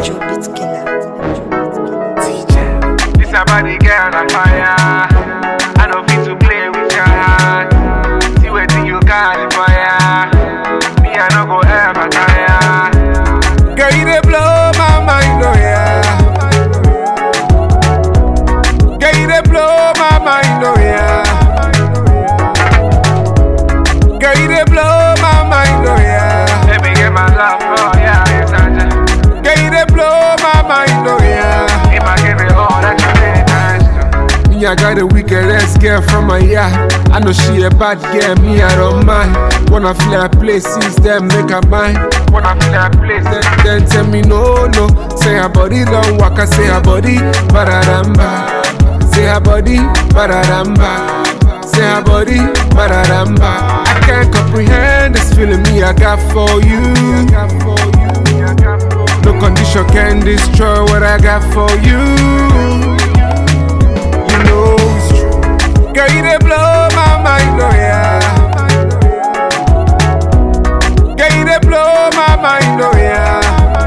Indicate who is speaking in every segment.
Speaker 1: Electro beat killer.
Speaker 2: This a body girl on fire. I know fit to play with your heart. See what you got it for ya. Me I no go ever tire. Girl you dey blow my mind, oh yeah. Girl you dey blow my mind, oh yeah. Girl you dey blow my mind, oh yeah. Let me get my love, oh yeah, it's a Girl you dey blow my mind, oh yeah. If I give it all that you really nice to. Me, I got a wickedest girl from my yard. I know she a bad girl, me, I don't mind. Wanna feel her places, then make her mine. Wanna feel her place, then, then tell me no, no. Say her body don't walk, I say her body, bararamba. Say her body, bararamba. Say her body, bararamba. I can't comprehend this feeling me I got for you. No condition can destroy what I got for you. You know it's true. Girl, you dey blow my mind, oh yeah. Girl, you dey blow my mind, oh yeah.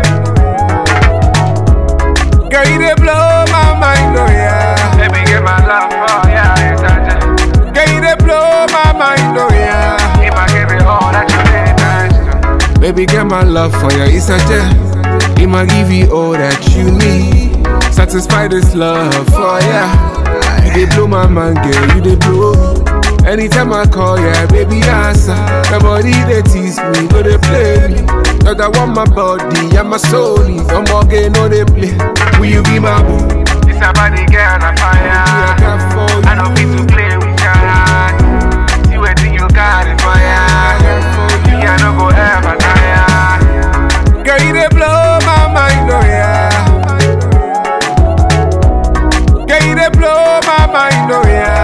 Speaker 2: Girl, you dey blow my mind, oh yeah. Let me get my love, oh yeah, it's a Girl, you dey blow my mind, oh yeah. If I give it all that you really nice to. Baby, get my love for you, it's a gem. I'ma give you all that you need. Satisfy this love for ya. You dey blow my mind, girl, you dey blow me. Anytime I call ya, baby, answer. Your body they tease me, no they play me. Cause I want my body and my soul. No more game, no they play. Will you be my boo? This a body girl on fire. I got for you. I don't need to play with your heart. See what you got it for ya. Me, I no go ever tire. Girl, you dey blow my mind, oh yeah. Girl, you dey blow my mind, oh yeah.